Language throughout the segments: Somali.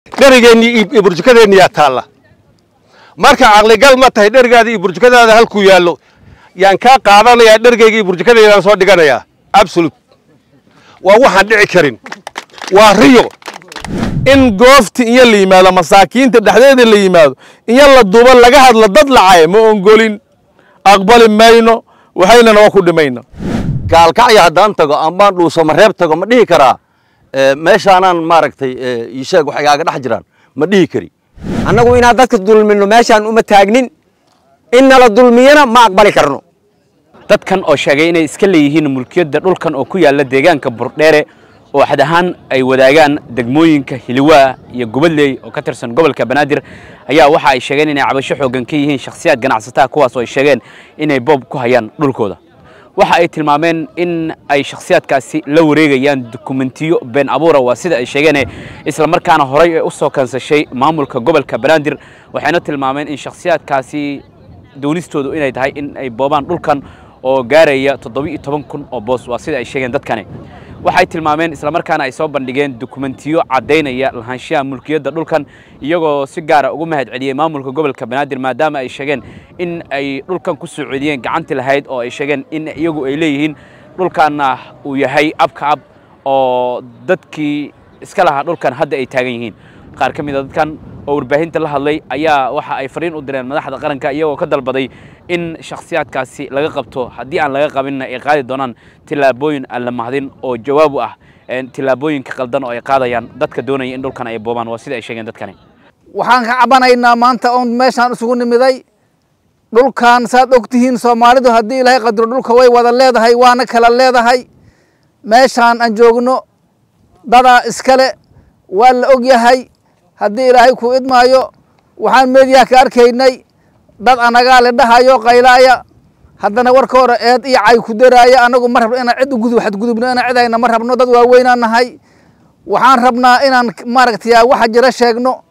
dherigeennii iyo burjukadeenniyaa taalla marka caqligal ma tahay dherigaada iyo burjukadaada halkuu yaallo yaan kaa qaadanayaa dherigayga iyo burjukadaydaan soo dhiganayaa absolut waa waxaan dhici karin waa riyo in goofti iyo la yimaado masaakiinta dhexdeeda la yimaado iyo la duubo laga hadlo dad lacay ma ongolin aqbali mayno waxaynana waa ku dhimayna gaalkacya haddaan tago amaan dhuusama reeb tago ma dhihi karaa meeshaanaan maaragtay isheeg wax igaaga dhex jiraan ma dhihi kari annagu inaan dadka dulmino meeshaan uma taagnin in nala dulmiyana ma aqbali karno dadkan oo sheegay inay iska leeyihiin mulkiyadda dhulkan oo ku yaalla deegaanka burdheere oo xad ahaan ay wadaagaan degmooyinka hiliwaa iyo gubadley oo ka tirsan gobolka banaadir ayaa waxa ay sheegeen inay cabasho xooggan ka yihiin shakhsiyaad ganacsataa kuwaas oo ay sheegeen inay boob ku hayaan dhulkooda waxa ay tilmaameen in ay shakhsiyaadkaasi la wareegayaan dukumentiyo been abuura waa sida ay sheegeen isla markaana horay ee u soo kansashay maamulka gobolka banaadir waxayna tilmaameen in shakhsiyaadkaasi doonistoodu inay tahay in ay boobaan dhulkan oo gaaraya toddoba-iyo toban kun oo boos waa sida ay sheegeen dadkani waxay tilmaameen islamarkaana ay soo bandhigeen dukumentiyo caddaynaya lahaanshaha mulkiyadda dhulkan iyagoo si gaara ugu mahad celiyey maamulka gobolka banaadir maadaama ay sheegeen in ay dhulkan ku soo celiyeen gacantii lahayd oo ay sheegeen in iyagu ay leeyihiin dhulkanna uu yahay abka ab oo dadkii iska lahaa dhulkan hadda ay taagan yihiin qaar ka mid a dadkan oo warbaahinta la hadlay ayaa waxa ay fariin u direen madaxda qaranka iyagoo ka dalbaday in shakhsiyaadkaasi laga qabto haddii aan laga qabinna ay qaadi doonaan tillaabooyin aan la mahdin oo jawaab u ah tillaabooyinka qaldan oo ay qaadayaan dadka doonaya in dhulkan ay boobaan waa sida ay sheegeen dadkani waxaan ka cabanaynaa maanta oon meeshaan isugu nimiday dhulkan saad og tihiin soomaalidu haddii ilaahay qadro dhulka way wada leedahay waana kala leedahay meeshaan aan joogno dadaa iskale waa la og yahay haddii ilaahay kuu idmaayo waxaan meediyaha ka arkaynay dad anagaa le dhahayo qaylaaya haddana warka hore eed iyo cay ku daraaya annagu ma rabno inaan cid ugudub xadgudubno inaan cidayna ma rabno dad waaweynaan nahay waxaan rabnaa inaan maaragtay waxa jira sheegno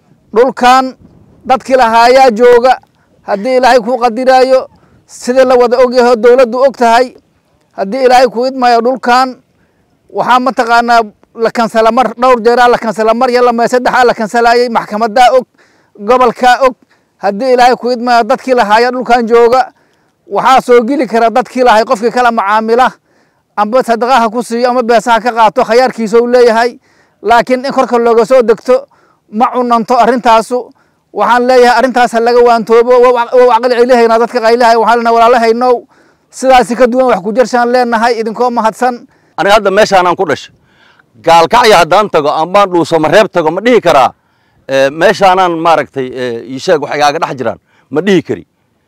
dhulkan dadkii lahaayaa jooga haddii ilaahay kuu qadiraayo sidii la wada ogyaho dowladdu og tahay haddii ilaahay kuu idmaayo dhulkan waxaa mataqaanaa la kansala mar dhowr jeeraa la kansala mar iyo lama saddexaa la kansalaayey maxkamadaa og gobolkaa og haddii ilaahay ku idmaayo dadkii lahaaya dhulkan jooga waxaa soo geli kara dadkii lahay qofkii kala macaamila amba sadaqaha ku siiyo ama beesaha ka qaato khayaarkiisa u leeyahay laakiin in korka looga soo degto ma cunanto arrintaasu waxaan leeyahay arrintaas ha laga waantoobo wow caqli celihaynaa dadka qaylihay waxaan lena walaalahaynow sidaasi ka duwan wax ku jirshaan leenahay idinkoo mahadsan aniga hadda meeshaanaan ku dhashay gaalkacya haddaan tago amaan dhuusama reeb tago ma dhihi karaa meeshaanaan maaragtay isheeg wax igaaga dhex jiraan ma dhihi kari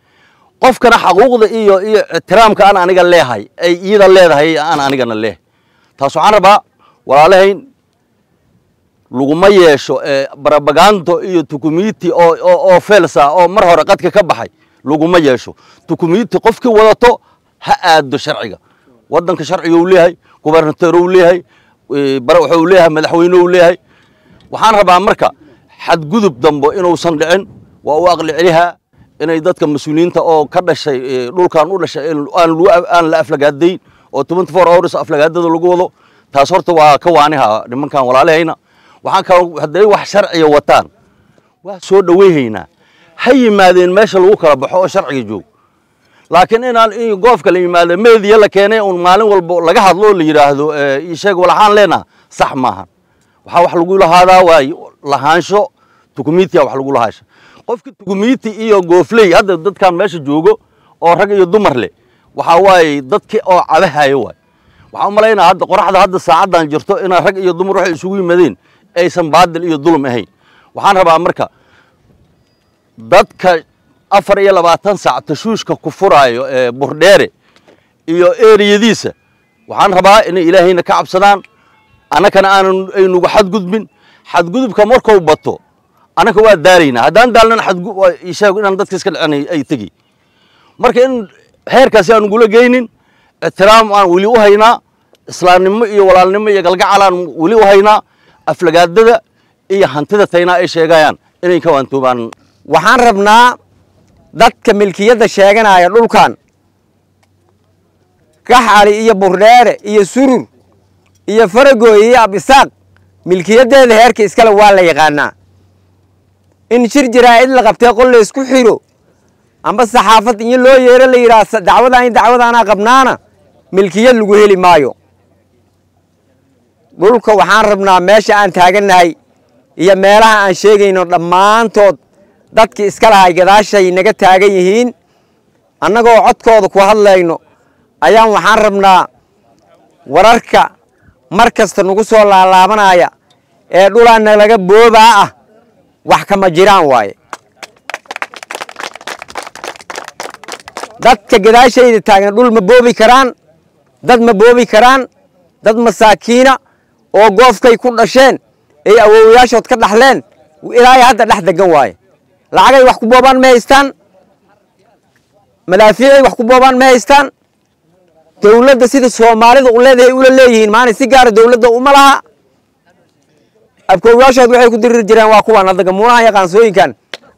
qofkana xaquuqda iyo iyo ixtiraamka aan aniga leehay ay iyada leedahay aan anigana leehay taas waxaan rabaa walaalahayn laguma yeesho barabagando iyo tukumiti oo oo felsa oo mar hore qadka ka baxay laguma yeesho tukumiti qofkii wadato ha aado sharciga waddanka sharciga uu leeyahay gubernator uu leeyahay wuxuu leeyahay madaxweyne uu leeyahay waxaan rabaa marka xadgudub dambo inuusan dhicin waa u aqli celihaa inay dadka mas-uuliyiinta oo ka dhashay dhulkan u dhashay aan la aflagaadayn oo twenty four hours aflagaadada lagu wado taas horta waa ka waaniha nimankan walaalahayna waxaan kaloo hadday wax sharciga wataan waa soo dhoweyhaynaa ha yimaadeen meesha lagu kala baxo oo sharciga joog laakiin inaan goofka la yimaado meediya la keenay un maalin walba laga hadlo la yidhaahdo isheeg walaxaan leenaha sax maahan waxaa wax lagu lahaadaa waa lahaansho tukumitiya wax lagu lahaasha qofki tukumiti iyo goofley hadda dadkan meesha joogo oo rag iyo dumar leh waxaa waaye dadki oo cabahayo waay waxaan u malaynaa hadda qoraxda hadda saacaddan jirto inaa rag iyo dumar waxay isugu yimaadeen aysan baadil iyo dulum ahayn waxaan rabaa marka dadka afar iyo labaatan saac tashuushka ku furaayo ee burdheere iyo eriyadiisa waxaan rabaa inay ilaahayna ka cabsadaan annakana aanan aynugu xadgudbin xadgudubka markuu bato annaka waa daalaynaa haddaan daalnana sheeg inaan dadka iska dhicin ay tegi marka in heerkaasi aan ugula geynin ixtiraam aan weli u haynaa islaamnimo iyo walaalnimo iyo galgacal aan weli u haynaa aflagaadada iyo hantida taynaa ay sheegayaan inay ka waantoobaan waxaan rabnaa dadka milkiyadda sheeganaya dhulkan gaxali iyo burdheere iyo surur iyo faragooy iyo abisaaq milkiyaddeeda heerka iskale waa la yaqaanaa in shir jaraa'id la qabtee qol la isku xiro amba saxaafad iyo loo yeero la yidhaah dacwadaan iyo dacwadaanaa qabnaana milkiyad lagu heli maayo dhulka waxaan rabnaa meesha aan taagannahay iyo meelaha aan sheegayno dhammaantood dadkii iska lahay gadaashay naga taagan yihiin annagoo codkooda ku hadlayno ayaan waxaan rabnaa wararka mar kasta nagu soo laalaabanaya ee dhulaana laga boobaa ah wax kama jiraan waaye dadka gadaashayda taagan dhul ma boobi karaan dad ma boobi karaan dad masaakiina oo goofkay ku dhasheen ay awoowayaashood ka dhaxleen ilaahay hadda dhex degan waaye lacagay wax ku boobaan ma haystaan madaafiicay wax ku boobaan ma haystaan dowladda sida soomaalida u leedahay ula leeyihiin maana si gaara dowladda uma laha abkoowayaashood waxay ku diriri jireen waa kuwan hadda gamuunaha iyo qaansooyinkan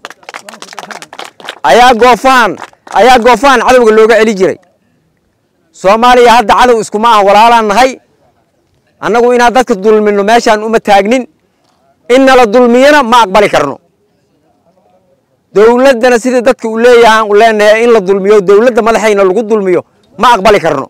ayaa goofahan ayaa goofahan cadowga looga celi jiray soomaaliya hadda cadow iskuma ah walaalaan nahay annagu inaan dadka dulmino meeshaan uma taagnin in nala dulmiyana ma aqbali karno dowladdana sida dadka u leeyahaan u leenahay in la dulmiyo dowladda madaxayna lagu dulmiyo ma aqbali karno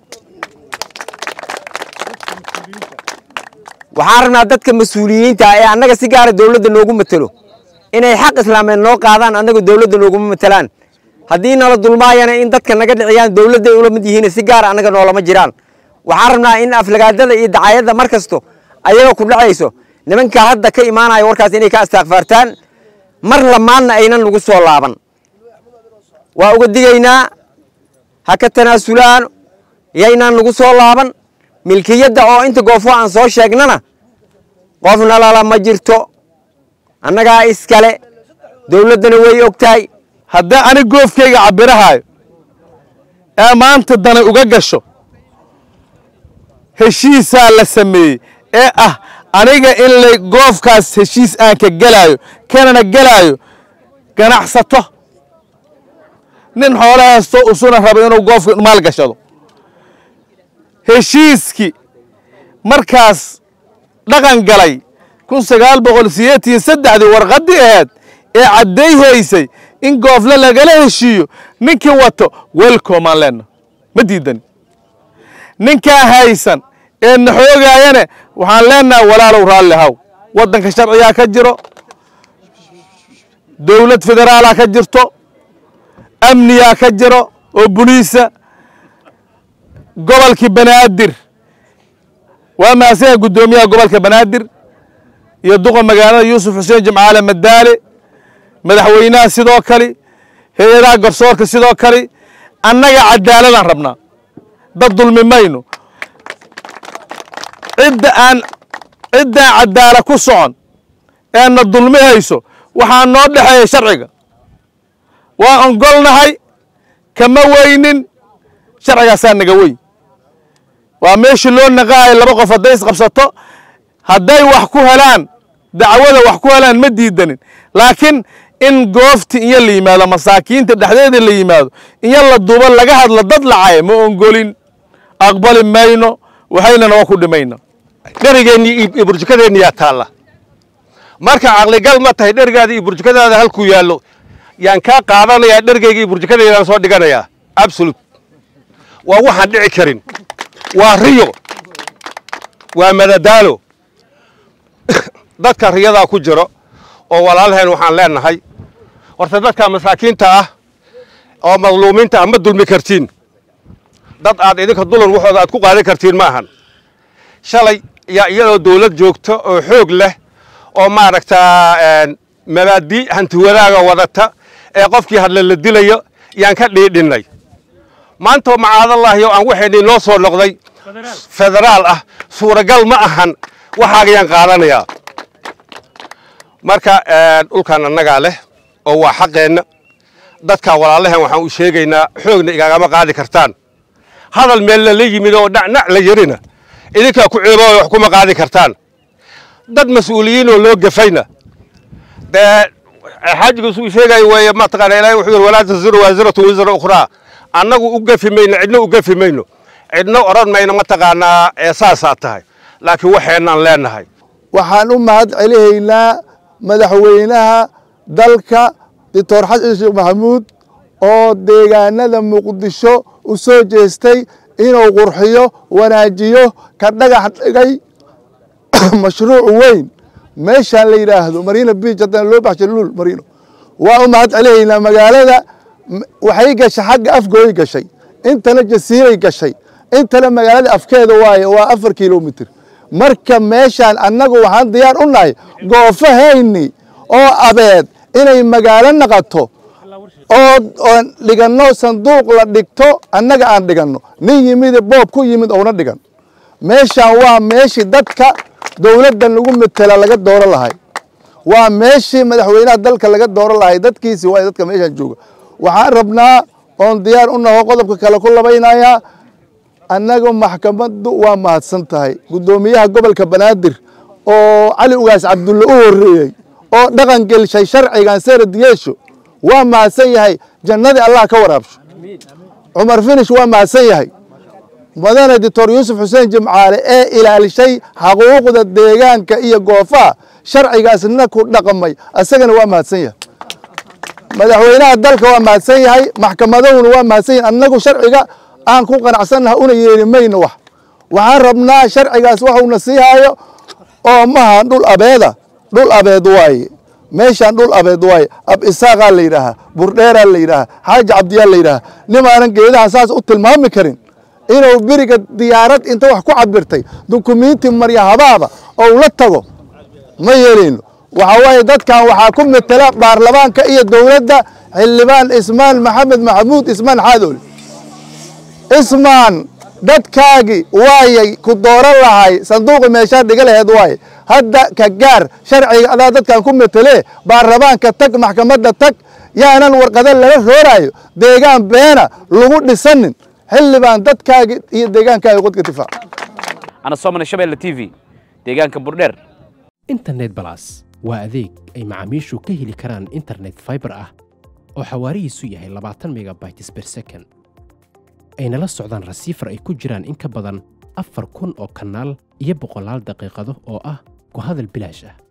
waxaan rabnaa dadka mas-uuliyiinta ee annaga si gaara dowladda noogu matelo inay xaq islaameed noo qaadaan annaga dowladda nooguma matelaan haddii nala dulmaayana in dadka naga dhiciyaan dowladday ula mid yihiin si gaara annaga noolama jiraan waxaan rabnaa in aflagaadada iyo dacayadda mar kasto ayaga ku dhacayso nimanka hadda ka imaanaya warkaas inay ka astaakfaartaan mar lamaadna aynan nagu soo laaban waa uga digaynaa ha ka tanaasulaan yaynaan nagu soo laaban milkiyadda oo inta goofo aan soo sheegnana qofna lala ma jirto annagaa iskale dowladdana way og tahay haddii ani goofkayga cabirahaayo ee maanta danay uga gasho heshiisaa la sameeyey ee ah aniga in lay goofkaas heshiis aan ka gelaayo kanana gelaayo ganacsato nin xoolo haysto usuna rabo inuu goofka maal gashado heshiiskii markaas dhaqan galay kun sagaal boqol sideetan iyo saddexdii warqaddii ahayd ee cadday haysay in goofle lagala heshiiyo ninkii wato welcomaan leenna ma diidani ninkaa haysan ee na xoogaayane waxaan leennahay walaalow raalli haw waddanka sharcigaa ka jiro dowlad federaalaa ka jirto amniyaa ka jiro oo buliisa gobolkii banaadir waa mahadsanyahay guddoomiyaha gobolka banaadir iyo duqa magaalada yuusuf xuseen jimcaale madaale madaxweynaha sidoo kale hay-adaha garsoorka sidoo kale annaga cadaaladaan rabnaa dad dulmi mayno cidda aan ciddaan cadaala ku socon ee na dulmi hayso waxaa noo dhexeeya sharciga waa ongolnahay kama weynin sharcigaasaa naga weyn waa meeshii loo naqaayo laba qof hadday isqabsato hadday wax ku helaan dacwada wax ku helaan ma diidanin laakiin in goofti iyo la yimaado masaakiinta dhexdeeda la yimaado iyo la duubo laga hadlo dad lacay ma ongolin aqbali mayno waxaynana waa ku dhimayna dherigeennii iyo burjukadeenni yaa taalla marka caqligal ma tahay dherigaada iyo burjukadaada halkuu yaallo yaan kaa qaadanayaa dherigayga iyo burjukadaydaan soo dhiganayaa absolut waa waxaan dhici karin waa riyo waa madadaalo dadka riyadaa ku jiro oo walaalaheen waxaan leenahay horta dadka masaakiinta ah oo madluumiinta ah ma dulmi kartiin dad aad idinka dulan waxooda aad ku qaadan kartiin ma ahan shalay yaa iyadoo dawlad joogto oo xoog leh oo maaragtaa mabaadii hanti wadaaga wadata ee qofkii hadle la dilayo yaan ka dhiidhinnay maantoo macaadallaahi oo aan waxaynii noo soo noqday federaal ah suuragal ma ahan waxaaga yaan qaadanayaa marka dhulkan annagaa leh oo waa xaqeenna dadkaa walaalahan waxaan u sheegaynaa xoogna igagama qaadi kartaan hadal meelna la yimid oo dhacnac la yarina idinkaa ku ceebooya wax kuma qaadi kartaan dad mas-uuliyiinoo loo gafayna dee xaajigiisu uu sheegaya weeye mataqaana ilaahay wuxuu yidhi walaa taziru waasiratu wisra ukhraa annagu u gafi mayno cidna u gafi mayno cidna odhan mayno mataqaanaa ee saasaa tahay laakiin waxaynaan leenahay waxaan u mahad celihaynaa madaxweynaha dalka doctor xasan sheekh maxamuud oo deegaanada muqdisho u soo jeestay inuu qurxiyo wanaajiyo ka dhagax dhigay mashruuc weyn meeshaan la yidhaahdo marina beach haddana loo baxshay lul marino waa u mahad celihaynaa magaalada waxay gashay xagga afgooy gashay intana jasiiray gashay intana magaalada afkeeda waaye waa afar kilomitr marka meeshaan annagu waxaan diyaar u nahay goofahayni oo abeed inay magaalo naqato oo oon dhiganno sanduuq la dhigto annaga aan dhiganno nin yimide boob ku yimid ouna dhigan meeshaan waa meeshii dadka dowladda lagu metela laga dooro lahay waa meeshii madaxweynaha dalka laga dooro lahay dadkiisi waa dadka meeshaan jooga waxaan rabnaa oon diyaar u naho qodobka kale ku labaynayaa annaga maxkamaddu waa mahadsan tahay guddoomiyaha gobolka banaadir oo cali ugaas cabdulle u horreeyey oo dhaqan gelshay sharcigan serad yeesho waa mahadsan yahay jannadii allah ka waraabsho cumar finish waa mahadsan yahay madane doctor yuusuf xuseen jimcaale ee ilaalishay xaquuqda deegaanka iyo goofaha sharcigaasna ku dhaqmay asagana waa mahadsan yahay madaxweynaha dalka waa mahadsan yahay maxkamadahuna waa mahadsan yahay annagu sharciga aan ku qanacsannaha una yeeli mayno wax waxaan rabnaa sharcigaas waxuuna sii hayo oo maha dhul abeeda dhul abeed waaye meeshaan dhul abeed waaye ab isaaqaa la yidhaahaa burdheeraa la yidhaahaa xaaji cabdiyaa la yidhaahaa nimaanan geedaha saas u tilmaami karin inuu beriga diyaarad inta wax ku cabirtay dukumiinti marya habaaba ou la tago ma yeelayno waxaa waaye dadkan waxaa ku metela baarlamaanka iyo dowladda xildhibaan ismaan maxamed maxamuud ismaan xaadoole ismaan dadkaagi waayay ku dooran lahay sanduuqi meeshaa dhiga laheed waaye hadda ka gaar sharciga adaa dadkan ku metelee baarlamaanka tag maxkamadda tag yaanan warqado lala rooraayo deegaan beena lagu dhisanin xildhibaan dadkaagi iyo deegaankaagi qodka difaac ana soomane shabeelle t v deegaanka burdheer internet balas waa adeeg ay macaamiishu ka heli karaan internet fiber ah oo xawaarihiisu yahay labaatan megabytes per second ayna la socdaan rasiifar ay ku jiraan in ka badan afar kun oo kanaal iyo boqolaal daqiiqado oo ah ku hadal bilaash ah